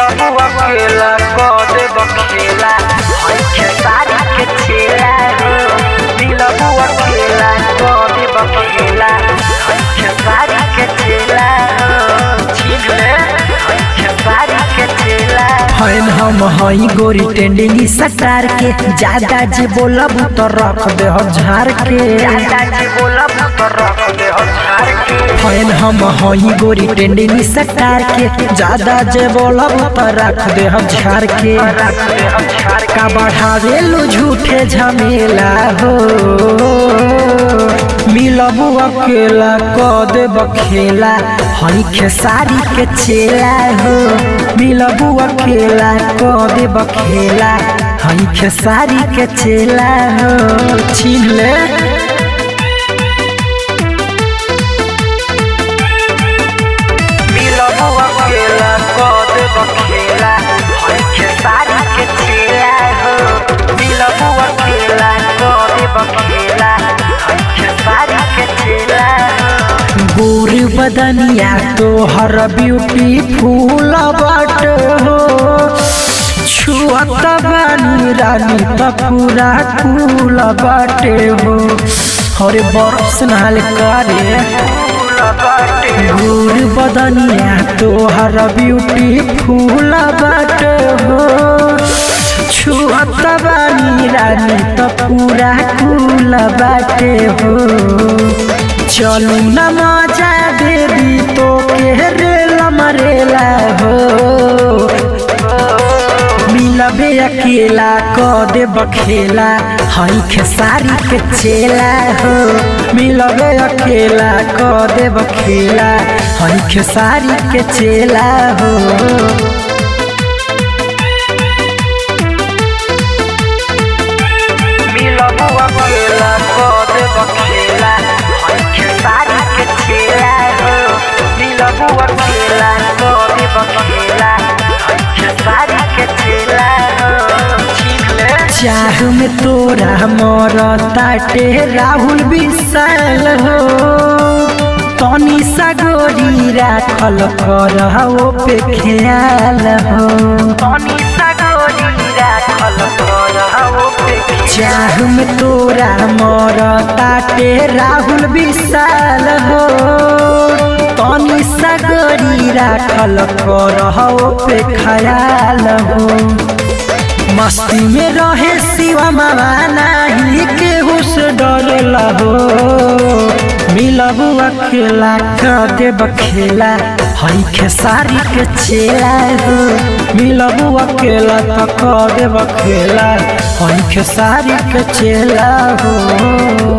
मिलबू अकेला कद बखेला हइके सारी के छेला हो मिलबू अकेला कद बखेला हइके सारी के छेला हो छीन ले हइके सारी के छेला फैन हम हई गोरी टेंडिंग सटार के ज्यादा जे बोलब तो रख दे हो झाड़ के दादाजी बोलब तो रख दे हो झाड़ के फैन हम हई गोरी टेंडिंग सटार के ज्यादा जे बोलब तो रख दे हो झाड़ के रख दे हो झाड़ का बढ़ावे लो झूठे झमेला हो मिलबू अकेला कद बखेला हई खेसारी के चेला हो मिलबू अकेला कद बखेला हई खेसारी के चेला हो छीन ले मिलबू अकेला कद बखेला हइके सारी के छेला हो मिलबू अकेला कद बखेला हइके सारी के छेला हो गोर बदनिया तोहर ब्यूटीफुल बाट हो छुअत बानी रानी त पूरा कूल बाटे हो हरे बरस नाल करे फूल बाटे गोर बदनिया तोहर ब्यूटीफुल बाट हो छुअत बानी रानी त पूरा कूल बाटे हो चलू न मजा देवी तो के रेला मरेला हो मिलबे अकेला क दे बखेला हई खेसारी के चेला हो मिलबे अकेला क दे बखेला हई खेसारी के चेला हो मिलबू अकेला कद बखेला हइके सारी के छेला हो मिलबू अकेला कद बखेला हइके सारी के छेला हो छीन ले चाह में तोरा मोर ताटे राहुल विशाल हो तनी सगोरी राखल कर हो पे ख्याल हो पानी सगोरी राखल कर हो पे चाह में तोरा मोर ताटे राहुल विशाल हो तनी सगोरी राखल कर हो पे ख्याल हो मस्ती में रहे शिवा मामा नाही केहू से डरेला हो मिलबू अकेला कदे बखेला हई खेसारी के चेला हो मिलबू अकेला त कदे बखेला हई खेसारी के चेला हो